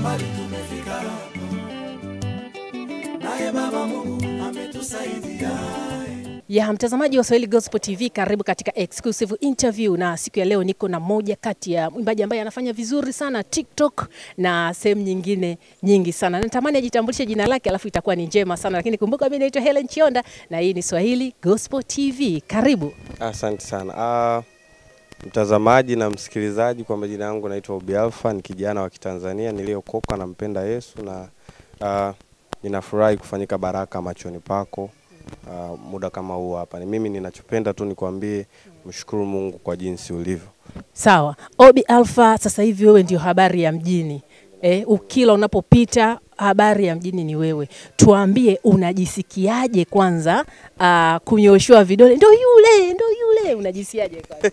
mbali tumefika hapa, naye Baba Mungu ametusaidia. Ya mtazamaji wa Swahili Gospel TV, karibu katika exclusive interview, na siku ya leo niko na moja kati ya mwimbaji ambaye anafanya vizuri sana TikTok na sehemu nyingine nyingi sana. Natamani ajitambulishe jina lake, alafu itakuwa ni njema sana, lakini kumbuka mimi naitwa Helen Chionda na hii ni Swahili Gospel TV. Karibu. Asante sana uh, mtazamaji na msikilizaji, kwa majina yangu naitwa Obi Alpha, ni kijana wa Kitanzania niliyokoka, nampenda Yesu na uh, ninafurahi kufanyika baraka machoni pako uh, muda kama huu hapa. Ni mimi ninachopenda tu nikwambie, mshukuru Mungu kwa jinsi ulivyo. Sawa, Obi Alpha, sasa hivi wewe ndio habari ya mjini eh, ukila unapopita habari ya mjini ni wewe. Tuambie unajisikiaje kwanza, uh, kunyoshewa vidole, ndo yule ndo yule, unajisikiaje kwanza?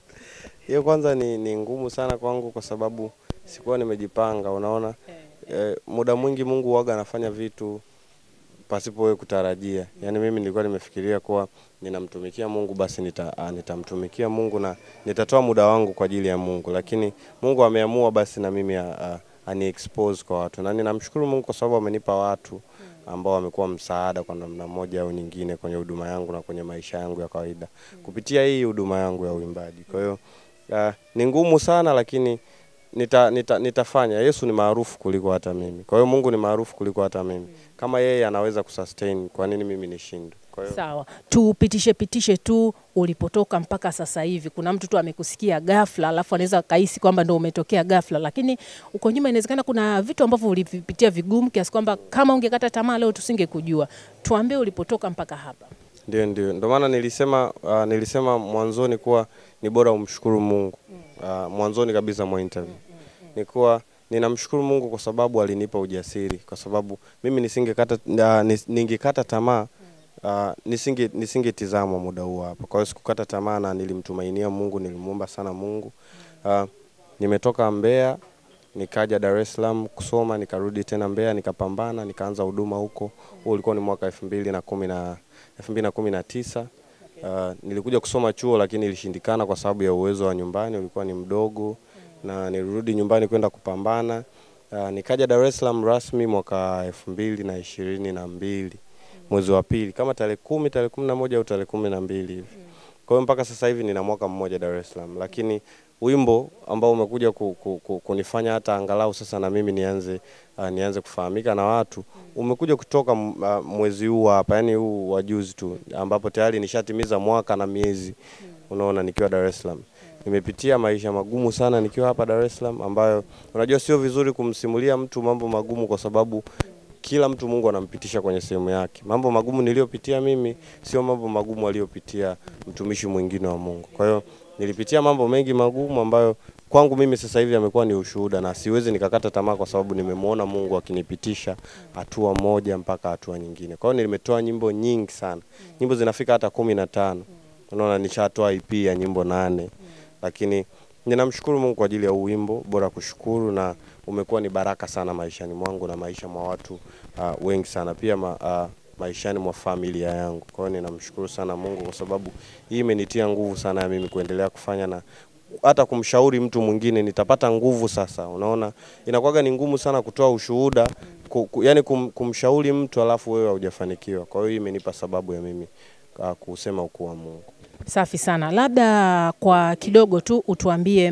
Hiyo kwanza ni, ni ngumu sana kwangu kwa sababu sikuwa nimejipanga. Unaona eh, muda mwingi Mungu waga anafanya vitu pasipo wewe kutarajia. Yaani mimi nilikuwa nimefikiria kuwa ninamtumikia Mungu basi nita, uh, nitamtumikia Mungu na nitatoa muda wangu kwa ajili ya Mungu, lakini Mungu ameamua basi na mimi uh, ani expose kwa watu, na ninamshukuru Mungu kwa sababu amenipa watu ambao wamekuwa msaada kwa namna moja au nyingine kwenye huduma yangu na kwenye maisha yangu ya kawaida kupitia hii huduma yangu ya uimbaji. Kwa hiyo uh, ni ngumu sana lakini nita, nita, nitafanya. Yesu ni maarufu kuliko hata mimi, kwa hiyo Mungu ni maarufu kuliko hata mimi. Kama yeye anaweza kusustain, kwa nini mimi nishindwe? Kwa hiyo Sawa, tupitishe pitishe tu ulipotoka mpaka sasa hivi. Kuna mtu tu amekusikia ghafla, alafu anaweza kahisi kwamba ndo umetokea ghafla, lakini uko nyuma inawezekana kuna vitu ambavyo ulivipitia vigumu kiasi kwamba kama ungekata tamaa leo tusingekujua. Tuambie ulipotoka mpaka hapa. Ndio, ndio, ndio maana nilisema uh, nilisema mwanzoni kuwa ni bora umshukuru Mungu uh, mwanzoni kabisa mwa interview ni kuwa ninamshukuru Mungu kwa sababu alinipa ujasiri, kwa sababu mimi nisingekata uh, nis- ningekata tamaa uh, nisinge nisingetizamwa muda huu hapa. Kwa hiyo sikukata tamaa na nilimtumainia Mungu, nilimuomba sana Mungu. Uh, nimetoka Mbeya nikaja Dar es Salaam kusoma, nikarudi tena Mbeya nikapambana, nikaanza huduma huko. Huo ulikuwa ni mwaka elfu mbili na kumi na elfu mbili na kumi na tisa. Uh, nilikuja kusoma chuo lakini ilishindikana kwa sababu ya uwezo wa nyumbani ulikuwa ni mdogo, na nilirudi nyumbani kwenda kupambana. Uh, nikaja Dar es Salaam rasmi mwaka elfu mbili na ishirini na mbili mwezi wa pili kama tarehe kumi tarehe kumi na moja au tarehe kumi na mbili hivi. Kwa hiyo mpaka sasa hivi nina mwaka mmoja Dar es Salaam, lakini wimbo ambao umekuja ku, ku, ku, kunifanya hata angalau sasa na mimi nianze uh, nianze kufahamika na watu umekuja kutoka m- uh, mwezi huu hapa, yani huu wa juzi tu, ambapo tayari nishatimiza mwaka na miezi, unaona, nikiwa Dar es Salaam. Nimepitia maisha magumu sana nikiwa hapa Dar es Salaam, ambayo unajua sio vizuri kumsimulia mtu mambo magumu kwa sababu kila mtu Mungu anampitisha kwenye sehemu yake. Mambo magumu niliyopitia mimi sio mambo magumu aliyopitia mtumishi mwingine wa Mungu. Kwa hiyo nilipitia mambo mengi magumu ambayo kwangu mimi sasa hivi amekuwa ni ushuhuda, na siwezi nikakata tamaa kwa sababu nimemwona Mungu akinipitisha hatua moja mpaka hatua nyingine. Kwa hiyo nimetoa nyimbo nyingi sana, nyimbo zinafika hata kumi na tano. Unaona, nishatoa EP ya nyimbo nane, lakini ninamshukuru Mungu kwa ajili ya huu wimbo, bora kushukuru, na umekuwa ni baraka sana maishani mwangu na maisha mwa watu uh, wengi sana pia ma, uh, maishani mwa familia yangu. Kwa hiyo ninamshukuru sana Mungu kwa sababu hii imenitia nguvu sana ya mimi kuendelea kufanya na hata kumshauri mtu mwingine nitapata nguvu sasa. Unaona, inakuwaga ni ngumu sana kutoa ushuhuda ku, ku, yani kum, kumshauri mtu alafu wewe haujafanikiwa. Kwa hiyo hii imenipa sababu ya mimi uh, kusema ukuu wa Mungu. Safi sana, labda kwa kidogo tu utuambie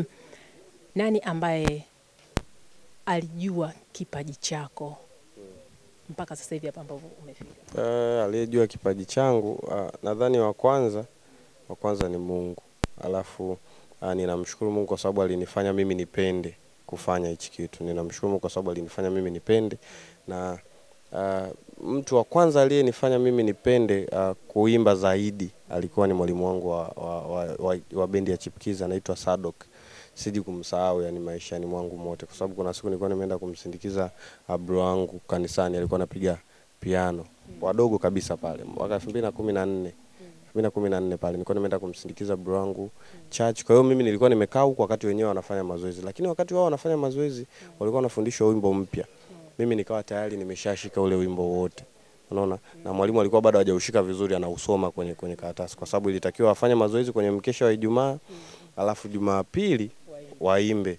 nani ambaye alijua kipaji chako mpaka sasa hivi hapa ambapo umefika. Uh, aliyejua kipaji changu uh, nadhani wa kwanza wa kwanza ni Mungu, alafu uh, ninamshukuru Mungu kwa sababu alinifanya mimi nipende kufanya hichi kitu. Ninamshukuru Mungu kwa sababu alinifanya mimi nipende, na uh, mtu wa kwanza aliyenifanya mimi nipende uh, kuimba zaidi alikuwa ni mwalimu wangu wa, wa, wa, wa, wa bendi ya Chipkiza anaitwa Sadok. Siji kumsahau yani maishani mwangu mote, kwa sababu kuna siku nilikuwa nimeenda kumsindikiza uh, bro wangu kanisani, alikuwa anapiga piano wadogo kabisa pale mwaka elfu mbili na kumi na nne elfu mbili na kumi na nne pale nilikuwa nimeenda kumsindikiza bro wangu church. Kwa hiyo mimi nilikuwa nimekaa huku wakati wenyewe wanafanya mazoezi, lakini wakati wao wanafanya mazoezi walikuwa wanafundishwa wimbo mpya, mimi nikawa tayari nimeshashika ule wimbo wote unaona na mwalimu alikuwa bado hajaushika vizuri anausoma kwenye kwenye karatasi kwa sababu ilitakiwa afanye mazoezi kwenye mkesha wa Ijumaa alafu Jumapili waimbe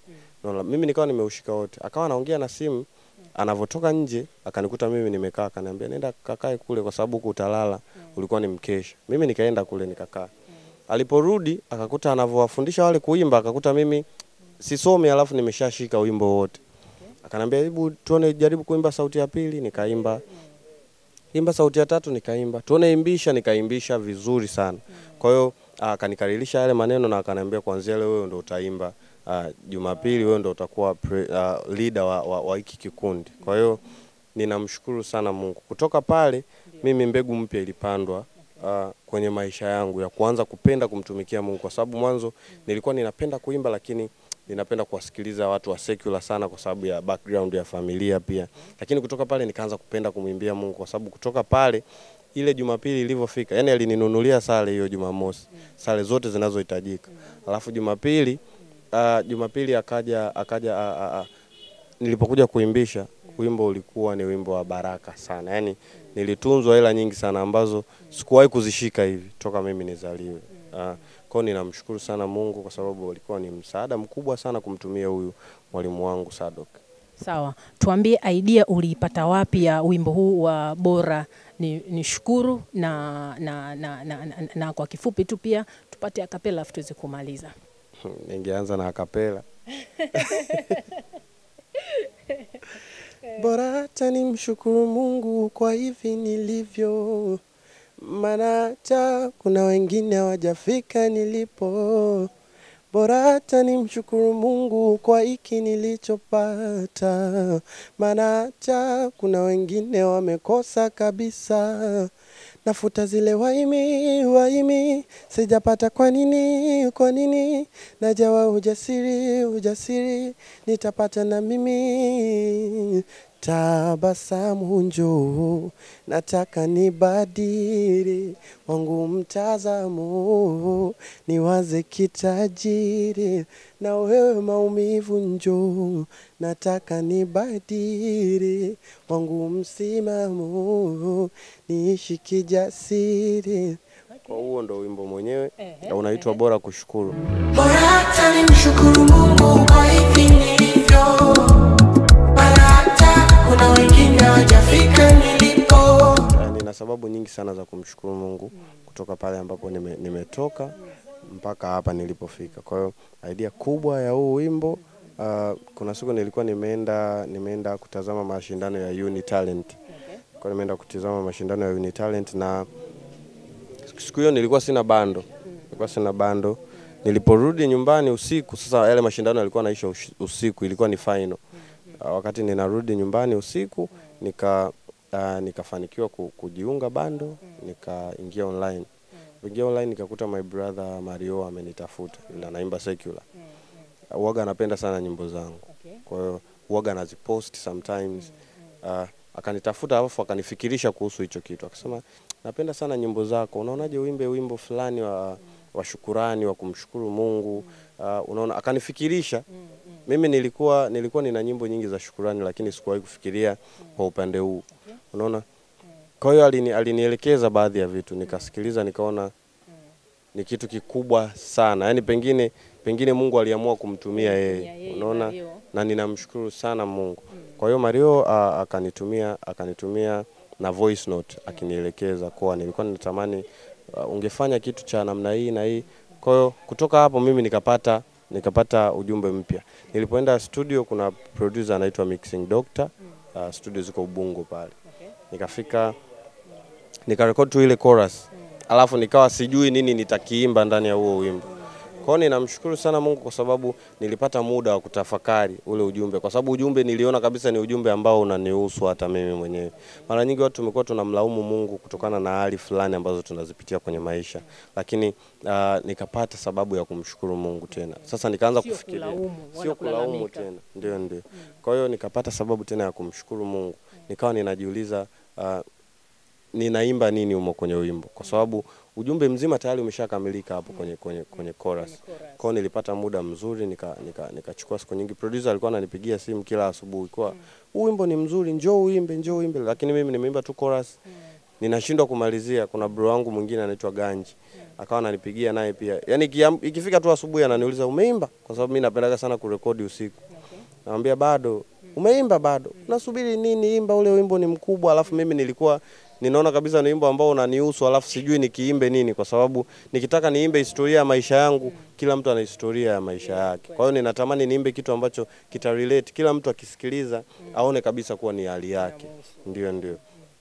Unaona, mimi nikawa nimeushika wote, akawa anaongea na simu anavyotoka nje akanikuta mimi nimekaa, akaniambia nenda kakae kule, kwa sababu huku utalala, ulikuwa ni mkesha. Mimi nikaenda kule nikakaa. Aliporudi akakuta anavyowafundisha wale kuimba, akakuta mimi sisomi, alafu nimeshashika wimbo wote. Akanambia hebu tuone, jaribu kuimba sauti ya pili, nikaimba. Imba sauti ya tatu, nikaimba. Tuone imbisha, nikaimbisha vizuri sana. Kwa hiyo akanikaririsha yale maneno na akaniambia kuanzia leo wewe ndo utaimba uh, Jumapili wewe ndo utakuwa pre, uh, leader wa, wa, wa hiki kikundi. Kwa hiyo ninamshukuru sana Mungu. Kutoka pale mimi mbegu mpya ilipandwa uh, kwenye maisha yangu ya kuanza kupenda kumtumikia Mungu, kwa sababu mwanzo nilikuwa ninapenda kuimba, lakini ninapenda kuwasikiliza watu wa secular sana kwa sababu ya background ya familia pia, lakini kutoka pale nikaanza kupenda kumwimbia Mungu, kwa sababu kutoka pale ile Jumapili ilivyofika, yani alininunulia sare hiyo Jumamosi, sare zote zinazohitajika. Alafu Jumapili uh, Jumapili akaja akaja uh, uh, uh, nilipokuja kuimbisha wimbo ulikuwa ni wimbo wa baraka sana, yaani nilitunzwa hela nyingi sana ambazo sikuwahi kuzishika hivi toka mimi nizaliwe. Uh, kwao ninamshukuru sana Mungu kwa sababu alikuwa ni msaada mkubwa sana kumtumia huyu mwalimu wangu Sadok. Sawa, tuambie idea uliipata wapi ya wimbo huu wa bora ni, ni shukuru na, na, na, na, na, na kwa kifupi tu pia tupate akapela afu tuweze kumaliza. Ningeanza na akapela. Bora hata nimshukuru Mungu kwa hivi nilivyo, maana hata kuna wengine hawajafika nilipo. Bora hata nimshukuru Mungu kwa hiki nilichopata, maana hata kuna wengine wamekosa kabisa. Nafuta zile waimi waimi, sijapata kwa nini, kwa nini? Najawa ujasiri, ujasiri, nitapata na mimi. Tabasamu njoo, nataka nibadili wangu mtazamo, niwaze kitajiri, na wewe maumivu njoo, nataka nibadili wangu msimamo, niishi kijasiri. Kwa huo ndo wimbo mwenyewe Ehe, unaitwa bora kushukuru. Bora hata nimshukuru Mungu kwa hivi nilivyo, maana hata kuna wengine hawajafika nilipo. Eh, nina sababu nyingi sana za kumshukuru Mungu kutoka pale ambapo nime, nimetoka mpaka hapa nilipofika. Kwa hiyo idea kubwa ya huu wimbo uh, kuna siku nilikuwa nimeenda nimeenda kutazama mashindano ya Uni Talent. Kwa nimeenda kutazama mashindano ya Uni Talent na siku hiyo nilikuwa sina bando. Nilikuwa sina bando. Niliporudi nyumbani usiku, sasa yale mashindano yalikuwa naisha ush- usiku, ilikuwa ni final. Uh, wakati ninarudi nyumbani usiku nika uh, nikafanikiwa ku, kujiunga bando nikaingia online ingia online nikakuta my brother Mario amenitafuta na naimba secular uwaga anapenda sana nyimbo zangu kwa hiyo uwaga anazipost sometimes uh, akanitafuta alafu akanifikirisha kuhusu hicho kitu akasema napenda sana nyimbo zako unaonaje uimbe wimbo fulani wa, wa shukurani wa kumshukuru Mungu uh, unaona akanifikirisha mimi nilikuwa nilikuwa nina nyimbo nyingi za shukurani lakini sikuwahi kufikiria kwa upande huu unaona kwa hiyo alini, alinielekeza baadhi ya vitu nikasikiliza nikaona ni kitu kikubwa sana yaani pengine pengine Mungu aliamua kumtumia yeye yeye, unaona Mario. na ninamshukuru sana Mungu kwa hiyo Mario uh, akanitumia akanitumia na voice note akinielekeza kuwa nilikuwa ninatamani uh, ungefanya kitu cha namna hii na hii kwa hiyo kutoka hapo mimi nikapata nikapata ujumbe mpya nilipoenda studio kuna producer anaitwa Mixing Doctor uh, studio ziko Ubungo pale nikafika nikarekodi tu ile chorus alafu nikawa sijui nini nitakiimba ndani ya huo wimbo kwa hiyo ninamshukuru sana Mungu kwa sababu nilipata muda wa kutafakari ule ujumbe, kwa sababu ujumbe niliona kabisa ni ujumbe ambao unanihusu hata mimi mwenyewe. Mara nyingi watu tumekuwa tunamlaumu Mungu kutokana na hali fulani ambazo tunazipitia kwenye maisha, lakini uh, nikapata sababu ya kumshukuru Mungu tena. Sasa nikaanza Sio kufikiria, kulaumu, wala sio kulaumu kulalamika. tena, ndio ndio. Kwa hiyo nikapata sababu tena ya kumshukuru Mungu, nikawa ninajiuliza uh, ninaimba nini humo kwenye wimbo, kwa sababu ujumbe mzima tayari umeshakamilika hapo kwenye kwenye kwenye chorus. Kwao nilipata muda mzuri, nika nika nikachukua siku nyingi. Producer alikuwa ananipigia simu kila asubuhi kwa huu wimbo ni mzuri, njoo uimbe, njoo uimbe, lakini mimi nimeimba tu chorus ninashindwa kumalizia. Kuna bro wangu mwingine anaitwa Ganji akawa ananipigia naye pia, yani ikifika tu asubuhi ananiuliza umeimba, kwa sababu mimi napendaga sana kurekodi usiku Namwambia bado. Umeimba bado? Nasubiri nini? Imba ule wimbo ni mkubwa. Alafu mimi nilikuwa ninaona kabisa ni wimbo ambao unanihusu, alafu sijui nikiimbe nini, kwa sababu nikitaka niimbe historia ya maisha yangu, kila mtu ana historia ya maisha yake. Kwa hiyo ninatamani niimbe kitu ambacho kita relate, kila mtu akisikiliza aone kabisa kuwa ni hali yake. Ndio, ndio.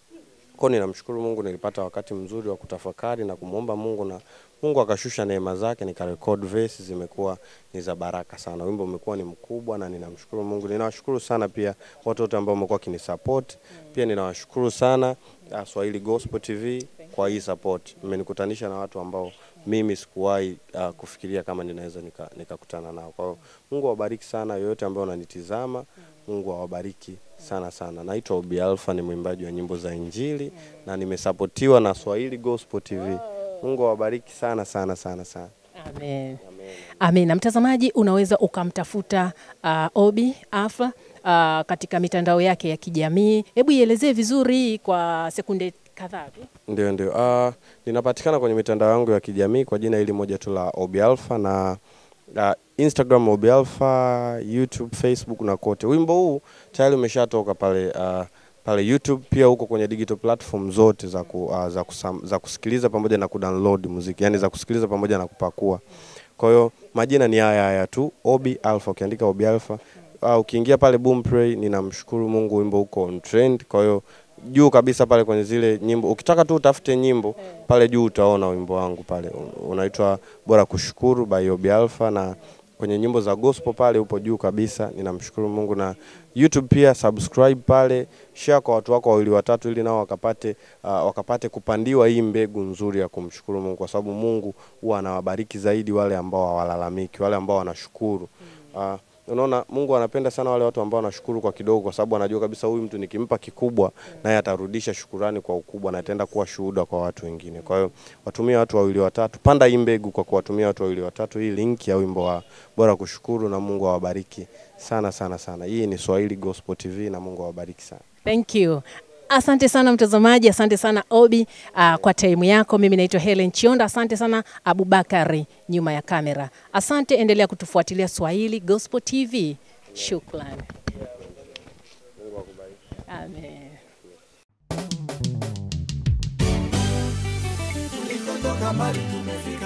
Kwa hiyo ninamshukuru Mungu, nilipata wakati mzuri wa kutafakari na kumwomba Mungu na Mungu akashusha neema zake, nikarekod verse zimekuwa ni za baraka sana. Wimbo umekuwa ni mkubwa na ninamshukuru Mungu. Ninawashukuru sana pia watu wote ambao wamekuwa kinisupport. Pia ninawashukuru sana uh, Swahili Gospel TV kwa hii support. Mmenikutanisha na watu ambao mimi sikuwahi uh, kufikiria kama ninaweza nika- nikakutana nao. Kwa hiyo Mungu awabariki sana yoyote ambao unanitizama. Mungu awabariki sana sana. Naitwa Obi Alpha, ni mwimbaji wa nyimbo za Injili na nimesapotiwa na Swahili Gospel TV. Mungu awabariki sana sana sana sana. Amen. Amen. Na mtazamaji unaweza ukamtafuta uh, Obi Alpha uh, katika mitandao yake ya kijamii. Hebu ielezee vizuri kwa sekunde kadhaa tu. Ndio, ndio. Uh, ninapatikana kwenye mitandao yangu ya kijamii kwa jina hili moja tu la Obi Alpha na uh, Instagram Obi Alpha, YouTube, Facebook na kote. Wimbo huu tayari umeshatoka pale uh, pale YouTube, pia huko kwenye digital platform zote za, ku, uh, za, kusam, za kusikiliza pamoja na kudownload muziki, yani za kusikiliza pamoja na kupakua. Kwa hiyo majina ni haya haya tu, Obi Alpha. Ukiandika Obi Alpha uh, ukiingia pale Boomplay, ninamshukuru Mungu, wimbo uko on trend. Kwa hiyo juu kabisa pale kwenye zile nyimbo, ukitaka tu utafute nyimbo pale juu utaona wimbo wangu pale unaitwa Bora Kushukuru by Obi Alpha, na kwenye nyimbo za gospel pale upo juu kabisa. Ninamshukuru Mungu na YouTube pia subscribe pale, share kwa watu wako wawili watatu, ili nao wakapate uh, wakapate kupandiwa hii mbegu nzuri ya kumshukuru Mungu, kwa sababu Mungu huwa anawabariki zaidi wale ambao hawalalamiki, wale ambao wanashukuru. Uh, unaona Mungu anapenda sana wale watu ambao wanashukuru kwa kidogo, kwa sababu anajua kabisa huyu mtu nikimpa kikubwa, naye atarudisha shukurani kwa ukubwa na ataenda kuwa shuhuda kwa watu wengine. Kwa hiyo watumie watu wawili watatu, panda hii mbegu kwa kuwatumia watu wawili watatu, hii link ya wimbo wa Bora Kushukuru, na Mungu awabariki sana sana sana. Hii ni Swahili Gospel TV na Mungu awabariki sana. Thank you. Asante sana mtazamaji, asante sana Obi uh, kwa taimu yako. Mimi naitwa Helen Chionda, asante sana Abubakari nyuma ya kamera. Asante, endelea kutufuatilia Swahili Gospel TV. Shukrani. Amen. Tulikotoka mbali tumefika